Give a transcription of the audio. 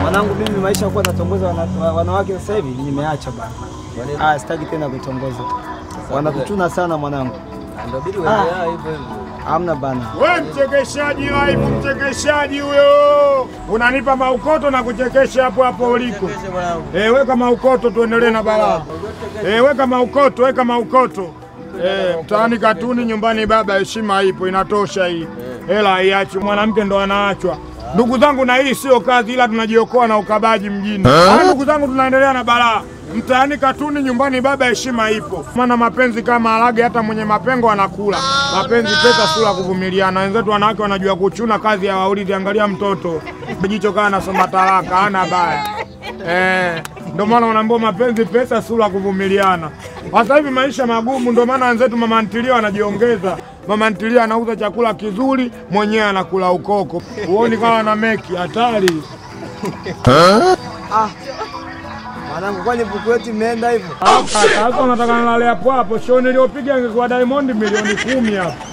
Mwanangu mimi maisha kuwa natongoza wana, wa- wanawake sasa hivi nimeacha bana. Ah, sitaki tena kutongoza. Wanakutuna sana mwanangu. Ndio bidi Ah. uendelee hivyo hivyo. Hamna bana. We mchekeshaji live, mchekeshaji huyo, unanipa maukoto na kuchekesha hapo hapo uliko. Kesho mwanangu. Eh, weka maukoto tuendelee na balaa. Eh, weka maukoto, weka maukoto. Eh, mtaani katuni, nyumbani baba, heshima ipo, inatosha hii. Hela haiachi, mwanamke ndo anaachwa. Ndugu zangu, na hii sio kazi, ila tunajiokoa na ukabaji mjini. Ah, ndugu zangu, tunaendelea na balaa. Mtaani katuni, nyumbani baba, heshima ipo. Maana mapenzi kama harage, hata mwenye mapengo anakula. Mapenzi pesa, sura kuvumiliana. Wenzetu wanawake wanajua kuchuna, kazi ya waulizi. Angalia mtoto jicho kaa anasoma talaka, hana baya eh. Ndio maana wanaambiwa mapenzi pesa, sura kuvumiliana. Sasa hivi maisha magumu, ndio maana wenzetu mama ntilia wanajiongeza. Mama ntilia anauza chakula kizuri, mwenyewe anakula ukoko. Huoni kama na meki hatari. Ah. Mwanangu kwani buku yetu imeenda hivyo? Sasa unataka nilale hapo hapo? Show niliyopiga ingekuwa Diamond milioni kumi hapo.